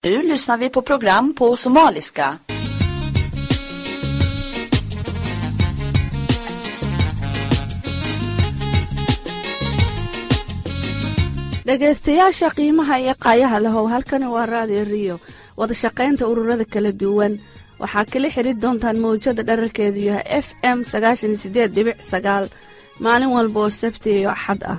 Nu lyssnar vi på program på somaliska. dhegaystayaasha qiimaha iyo qaayaha lahow halkani waa raadiyo riyo wadashaqaynta ururada kala duwan waxaa kala xidri doontaan mawjada dherarkeedu yahay f m sagaashan sideed dhibic sagaal maalin walba oo sabti iyo axad ah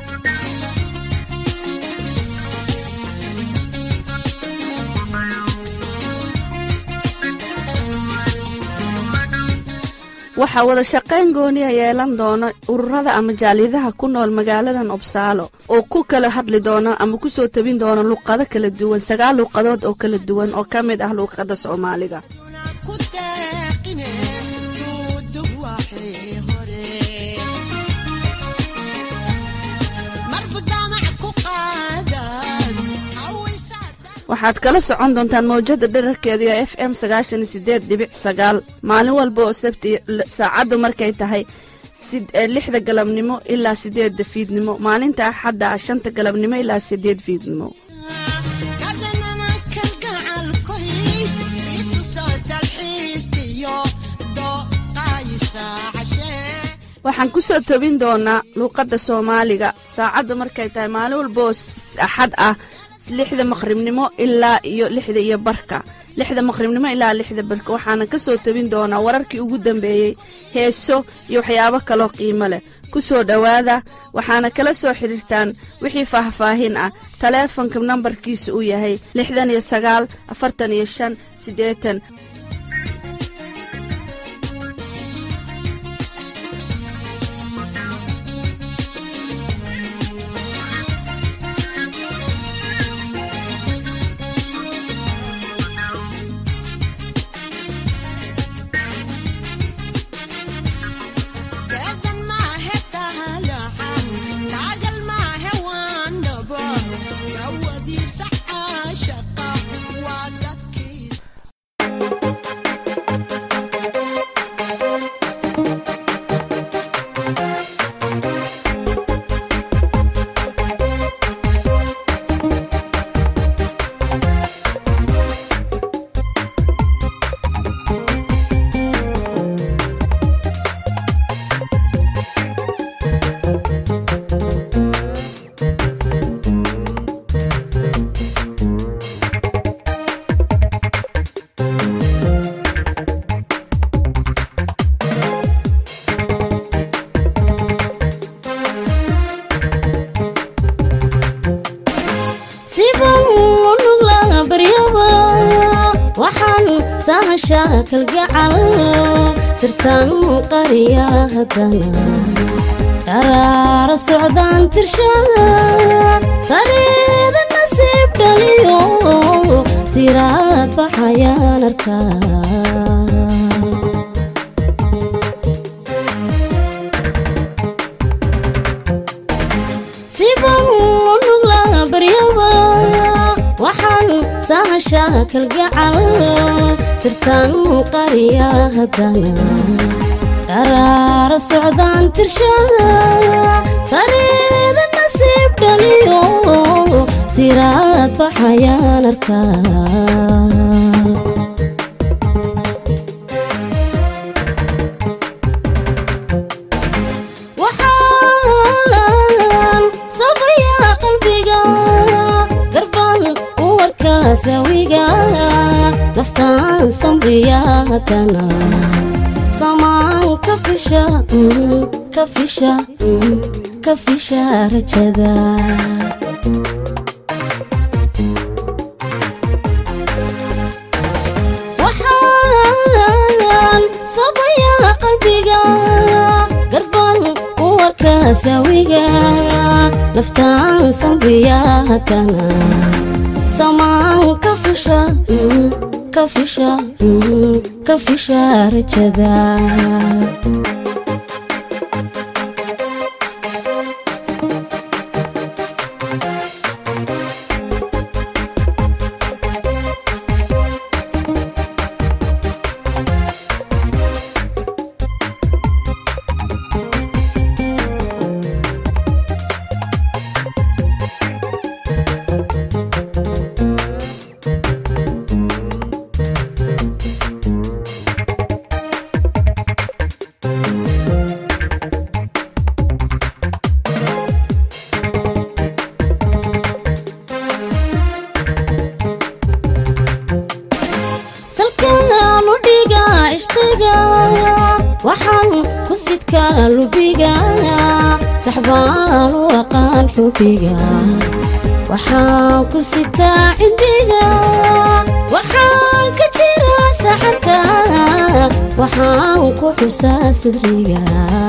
waxaa wadashaqayn gooniya yeelan doona ururada ama jaaliyadaha ku nool magaaladan obsaalo oo ku kala hadli doona ama ku soo tabin doona luqado kala duwan sagaal luuqadood oo kala duwan oo ka mid ah luuqadda soomaaliga waxaad kala socon doontaan mawjada dherarkeedu ee f m sagaashan sideed dhibic sagaal maalin walba oo sabti saacaddu markay tahay lixda galabnimo ilaa sideedda fiidnimo maalinta axadda ah shanta galabnimo ilaa sideed fiidnimo waxaan ku soo tobin doonaa luuqadda soomaaliga saacaddu markay tahay maalin walba oo axad ah lixda maqribnimo ilaa iyo lixda iyo barka lixda maqribnimo ilaa lixda barka waxaana ka soo tabin doonaa wararkii ugu dambeeyey heeso iyo waxyaabo kaloo qiimo leh ku soo dhowaada waxaana kala soo xidhiirtaan wixii faahfaahin ah taleefonka nambarkiisa uu yahay lixdan iyo sagaal afartan iyo shan siddeetan kalgacal sirtaan qariya haddana dharaara socdaan tirshaa sariida nasiib dhaliyo siraad baxayaan arkaa sahasha kalgacal sirtaan qariya haddana dharaara socdaan tirshaa sariida nasiib dhaliyo siraad baxayaan arkaa sawiga naftaan samriya haddana samaan ka fisha ka fisha ka fisha rajada waxaan sabaya qalbiga garban u warka sawiga naftaan samriya haddana samaan ka fisha ka fisha ka fisha rajada qalbiga waxaan ku sidkaa lubiga saxbaan u aqaan xubiga waxaan ku sitaa cindiga waxaan ka jira saxarka waxaan ku xusaa sidriga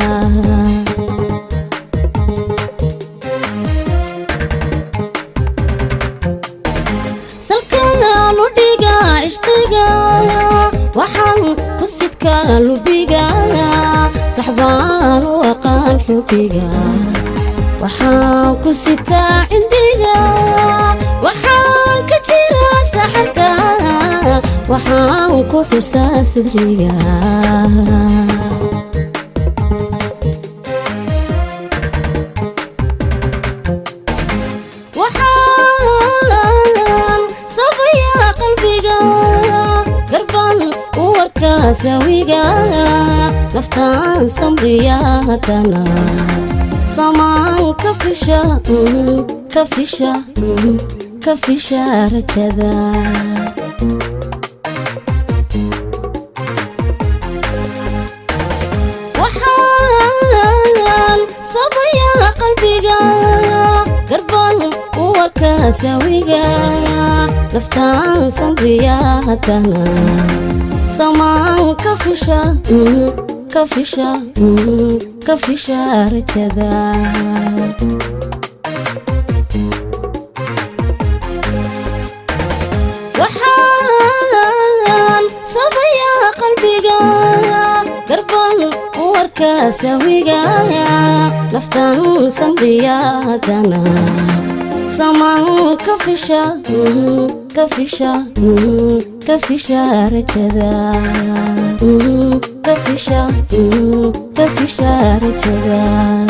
salkaanu dhiga cishqiga waxaan ku sidkaa lubiga saxbaan u aqaan xubiga waxaan ku sitaa cindiga waxaan ka jira saxarka waxaan ku xusaa sidriga waxaan sabayaa qalbiga garban u warkaa sawiga naftaan samriya haddana samaan ka fisha ka fisha ka fisha rajada waxaan sabayaa qalbiga garban u warkaa sawiga naftaan samriya haddana samaan ka fisha ka fisha ka fisha rajada waxaan sabayaa qalbiga garban u warkaa sawiga naftan samriya haddana samaan ka fisha ka fisha ka fisha rajada ka fisha ka fisha rajada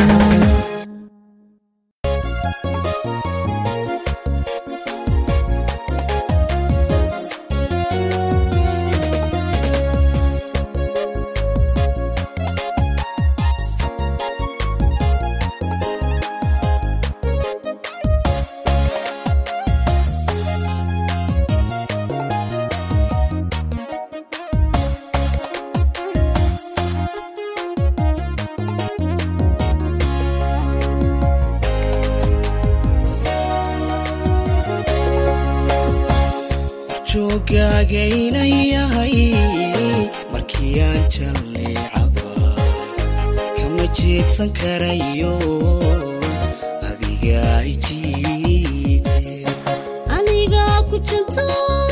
jooggaagaynan yahay markii aan jalleecaba kama jeedsan karayo adiga ijiite aniga ku janto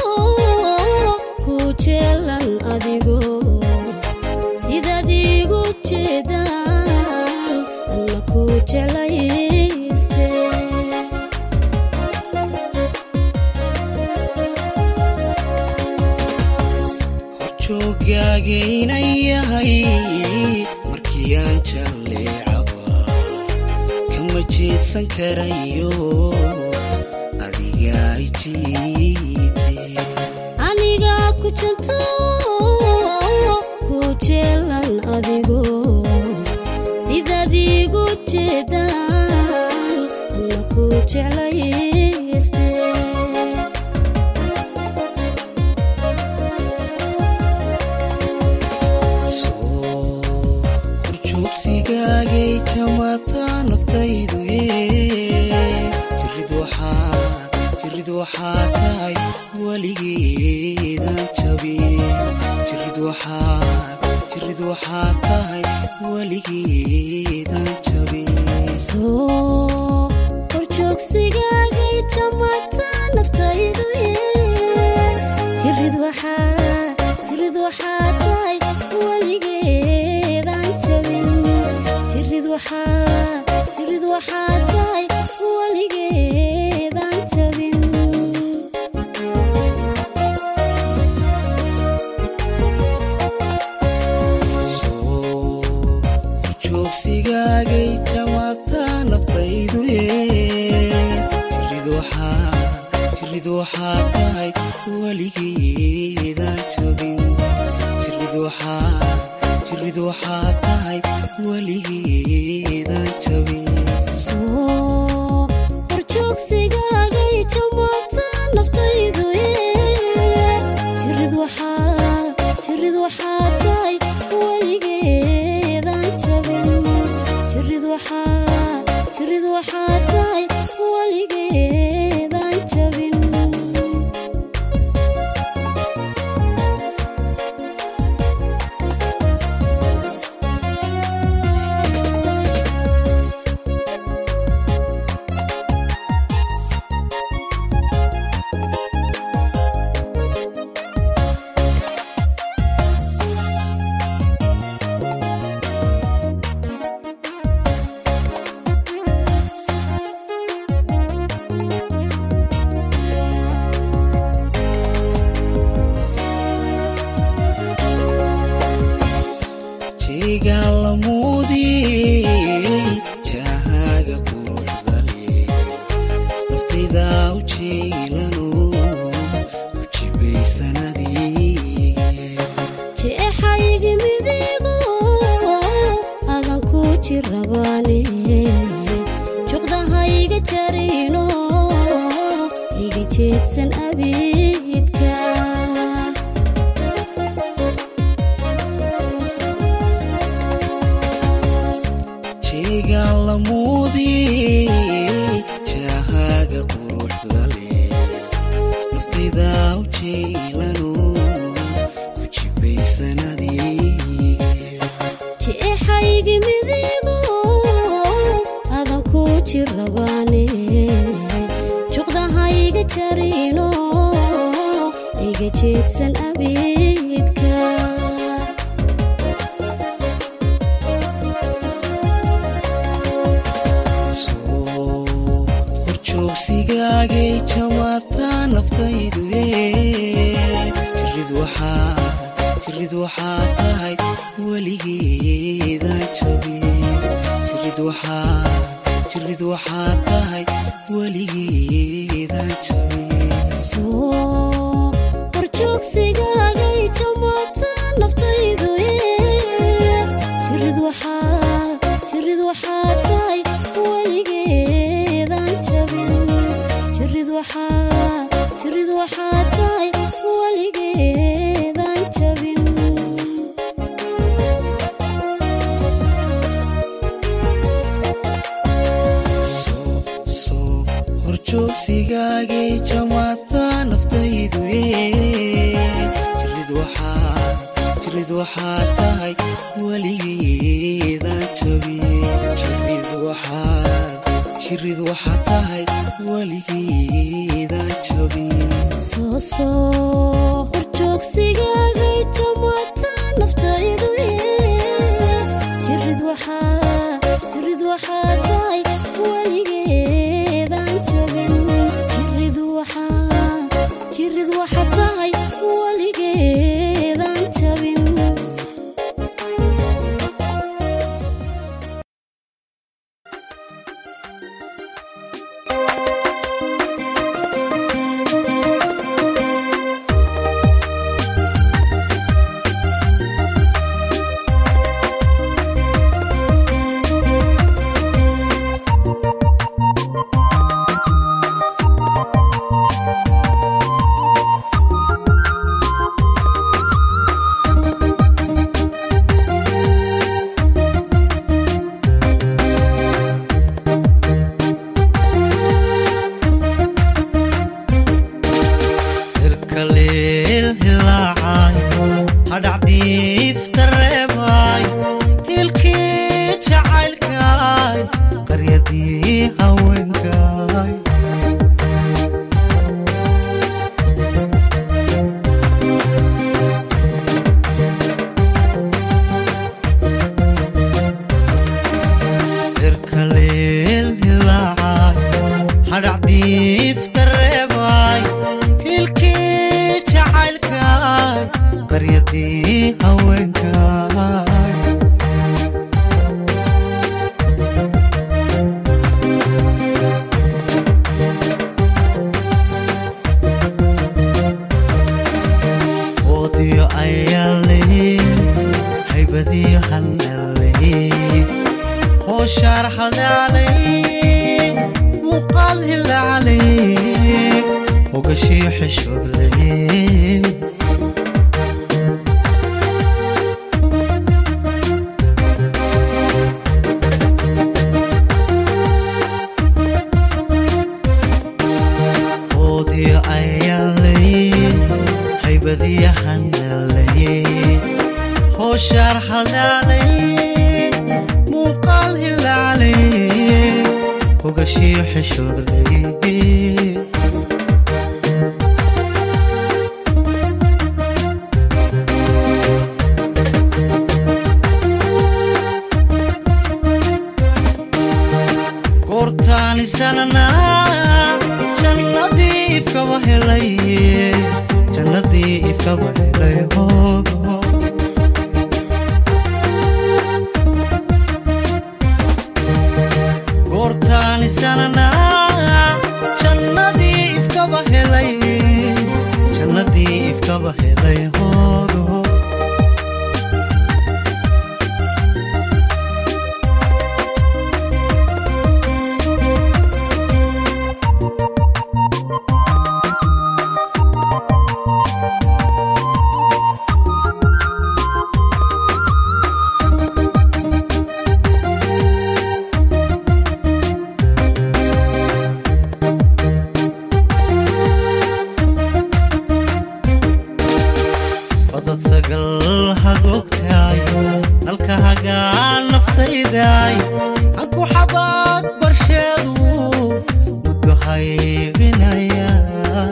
ku jeelan adigo sidaad iigu jeedaan alla ku jeclayste jooggaagaynan yahay markii aan jalleecaba kama jeedsan karayo adiga ijiite aniga ku janto ku jeelan adigo sidaad iigu jeedaan alla ku jeclayste soo horjoogsigaagay jamaata naftaydu jirid waxaad jirid waxaa tahay weligeedan jabin jirid waxaad jirid waxaa tahay weligeedan jabin soo horjoogsigaagay jamaata naftaydu jirid waxaa jirid waxaa tahay weligeedaan jabin jirid waxaa jirid waxaa tahay weligeedaan jabin soo horjoogsigaagay jamaata naftaydu jirid waxaa jirid waxaa tahay weligeedan jabin jirid waxaa jirid waxaa tahay weligeedan jabin soo horjoogsigaagay jamaata naftaydu jirid waxaa jirid waxaa tahay jeedsan abidka jeegaan la muudiyey jahaaga quruxda leh naftayda u jeylano ku jibaysan adiga jeexaygi midigo adan ku jirabaane juqdahayga jarino iga jeedsan abidka soo horjoogsigaagay jamaataa naftaydu jirid waxaa jirid waxaa tahay weligeedaan jabin jirid waxaa jirid waxaa tahay weligeedaan jabin soo horjoogsigaagay jamaata naftaydu jirid waxaa jirid waxaa tahay weligeedaan jabin jirid waxaa jirid waxaa tahay weligeedaan jabin soo soo horjoogsigaagay jamaataa naftaydu jirid waxaa jirid waxaa tahay weligeedaan jabin jirid waxaa jirid waxaa tahay weligeedaan jabin soo soo horjoogsigaagay jamaata naftaydu jirid waxaa jirid waxaa tahay weligeedaan jabin jirid waxaa jirid waxaa tahay weligeedaan jabin hirkaleel hilaacay hadhacdiifta reebay hilkii jacaylkay qaryadii haweenkay hirkaleel hilaacay hadhacdiifta reebay hilkii jacaylkay qaryadii haweenkay oodiyo ayaanley haybadiyo hanaley hooshaar haldhaalay muuqaal hilaalay ogashii xishoodley oodiyo ayaanley haybadiyo hanaley hooshaar haldhaalay muuqaal hilaalay ogashii xishoodley goortaanisanana jannadii ifkaba helay jannadii ifkaba helay hoodo goortaanisanana jannadii ifkaba helay jannadii ifkaba helay hoodo sagal hagogtaay nalka hagaan naftaydaay anku xabaad barsheedu muddo haybinayaay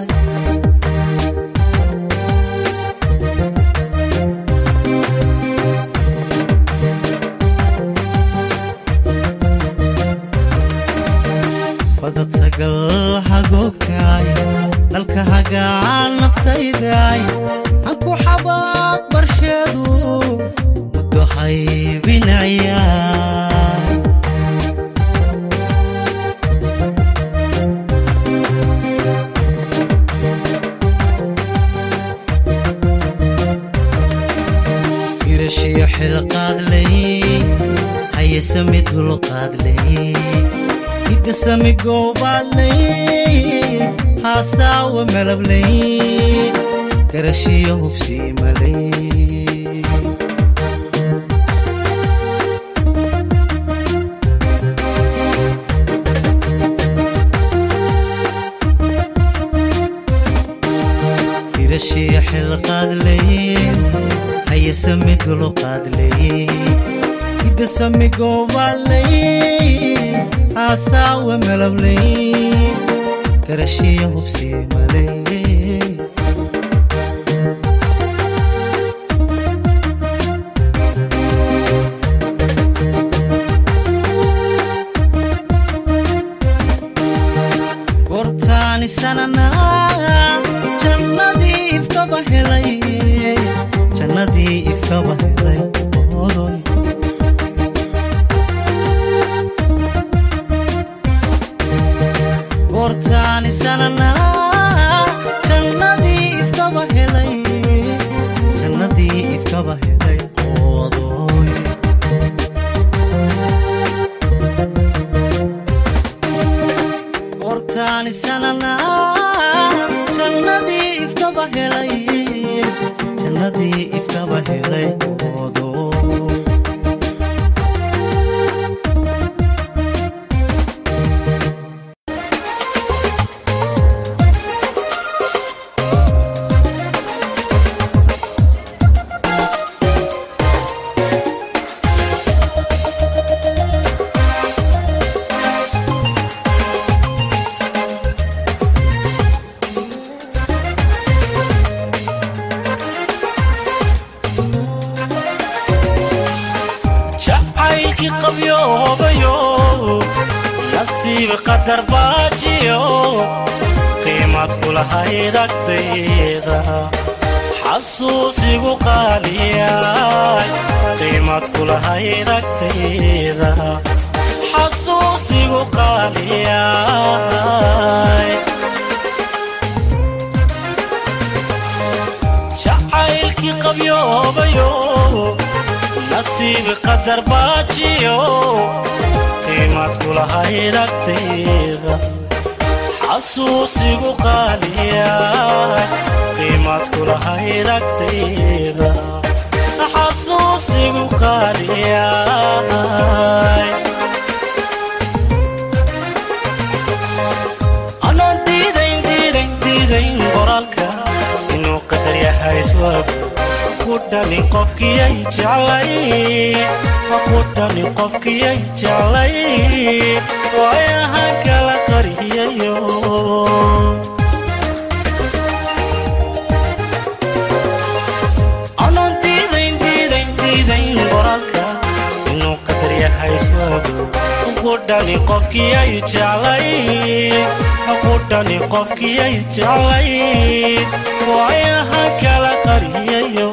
badad sagal hagogtaay nalka hagaan naftaydaay anku xabaad barsheedu muddo haybinayaay irashiyo xilqaadlay hayesami dulqaadlay hidasami goobaadlay haasaawa malablay garashiyo hubsiimalay irashiyo xilqaadlay hayesami dulqaadlay hidasami goobaadlay haasaawa malablay garashiyo hubsiimalay goortaani sananaa jannadii ifkaba helay jannadii ifkaba helay odoy goortaani sananaa jannadii ifkaba helay jannadii ifkaba helay odoy goortaani sananaa jannadii ifkaba helay jannadii ifkaba helay odoy jacaylkii qabyoobayo nasiib qadar baajiyo qiimad kulahayd agtayda xasuusigu qaaliyay qiimad kulahayd agtayda xasuusigu qaaliyay jacaylkii qabyoobayo nasiib qadar baajiyo qiimad kulahayd agtayda xasuusigu qaaliya qiimad kulahayd agtayda xasuusigu qaaliya anaan diidayn diidayn diidayn qoraalka inuu qadar yahay iswaagu kudhani qofkiyay jeclay kudhani qofkiyay jeclay waayahan kala qariyayo anaan diidayn diidayn diidayn qoraalka inuu qadar yahay iswaagu kudhani qofkiyay jeclay kudhani qofkiyay jeclay waayahan kala qariyayo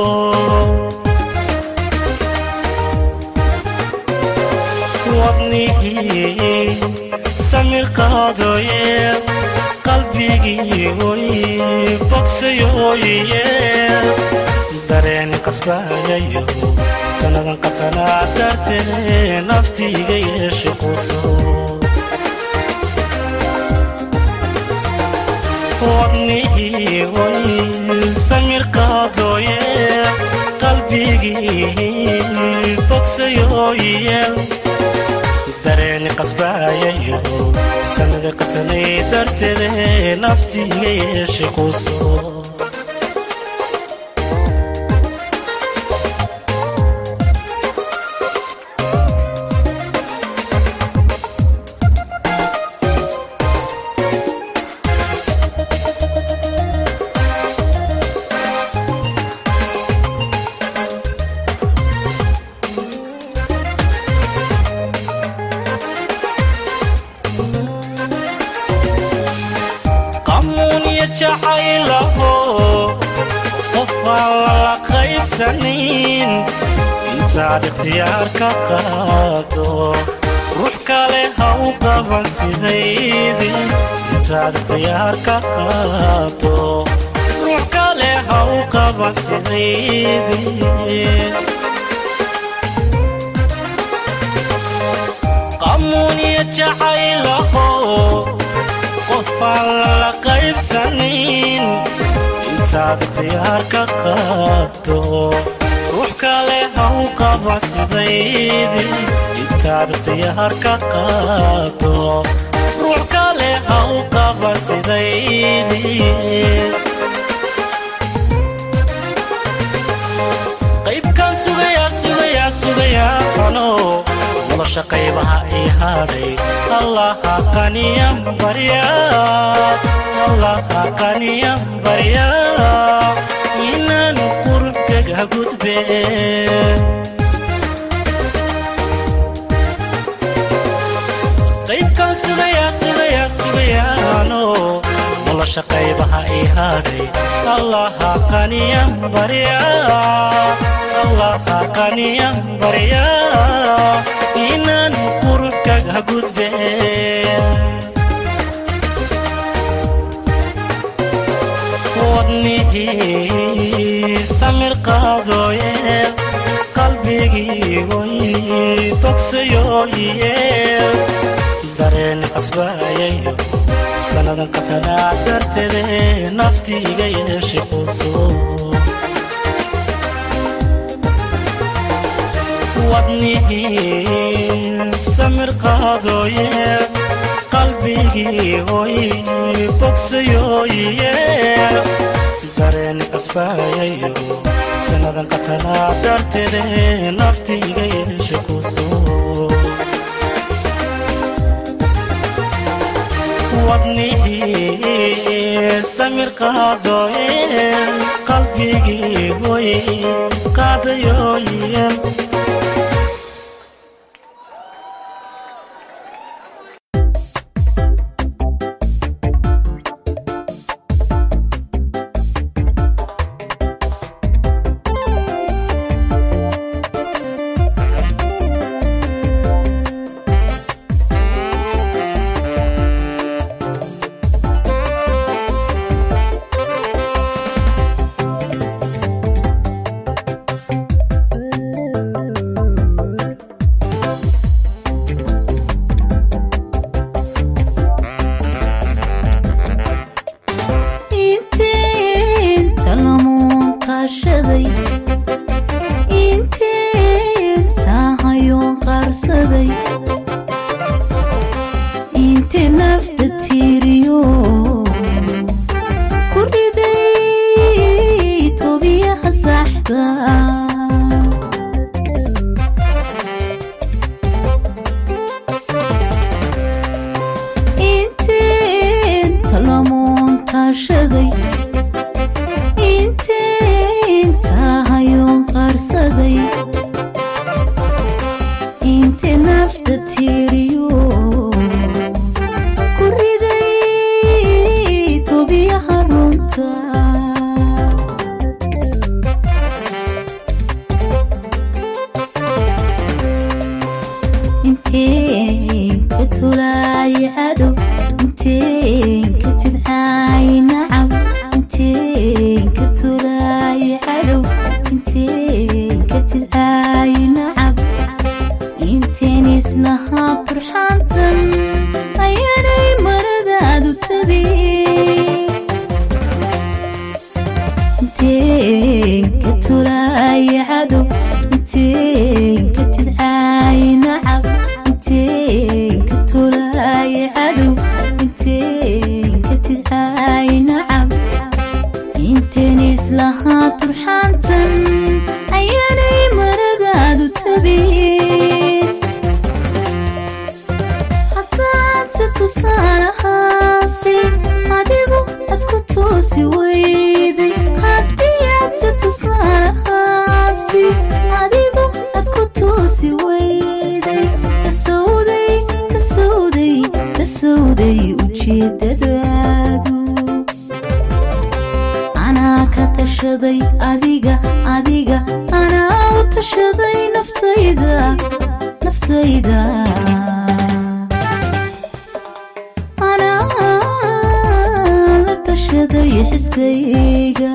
wadnihii samir qaadooye qalbigii oy bogsayooye dareeni qasbayayo sannadan qatanaa dartee naftiiga yeeshe quso wadnihii oy samir qaadooye qalbigii bogsayooye dareeni qasbayayo sanada qatanay darteede naftiiga yeeshe quso jacaylaho qof aan lala qaybsanin intaad ikhtiyaar ka qaado ruux kale ha u qaban sidaydii intaad ikhtiyaar ka qaado ruux kale ha u qaban sidaydii qamuuniya jacaylaho qofaan lala qaybsanin intaad ikhtiyaar ka qaado ruux kale ha u qaban sidaydii intaad ikhtiyaar ka qaado ruux kale ha u qaban sidaydii qaybkan sugayaa sugayaa sugayaa ano nolosha qaybaha ii hadhay allaha qaniyan barya allaha qaniyan barya inaan qurubkaga gudbe qaybkan sugayaa sugayaa sugayaano nolosha qaybaha ii hadhay allaha qaniyan barya allaha qaniyan barya inaan qurubkaga gudbe wadnihii samir qaadooye qalbigii way bogsayooye dareeni qasbaayayo sannadan qatanaa darteede nafti iga yeeshay quuso wadnihii samir qaadooye qalbigii hoy bogsayooye dareeni qasbaayayo sannadan qatanaa darteede nafti iga yeeshay quuso wadnihii samir qaadooye qalbigii hoy qaadayooye inta lamuun kaashaday inteenta hayoon qaarsaday inte nafta tiiriyo ku riday tobiyaha saxda inteenta lamuun kaashaday inteenta hayoon qaarsaday inte nafta tiiriyo ku riday tobiyaha runta inteen ka tulaaya cadow inteen ka tidcaaya nacab inteen ka tulaaya cadow inteen ka tidcaaya nacab inteen islahaa turxaantan ayaanay maradaadu tabin inteen ka tulaaya cadow inteen ka tidcaaya nacab inteen ka tulaaya cadow inteen ka tidcaaya nacab inteen islahaa turxaantan ayaanay maradaadu tabin haddaadse tusaalahaasi adigu ad ku toosi weyday haddii aadse tusaalahaasi adigu ad ku toosi weyday kasowday kasowday kasowday ujeedadaadu tashaday adiga adiga anaa u tashaday naftayda naftayda anaa la tashaday xiskayga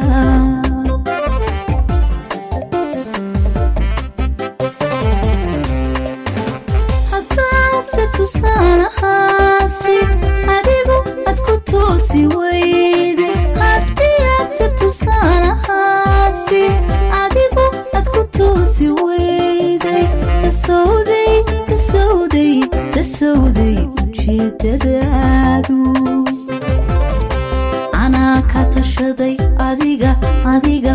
haddaadse tusaalahaasi adigu ad ku toosi weyday haddii aadse tusaalahaasi adigu ad ku toosi weyday kasowday kasowday kasowday ujeedadaadu anaa ka tashaday adiga adiga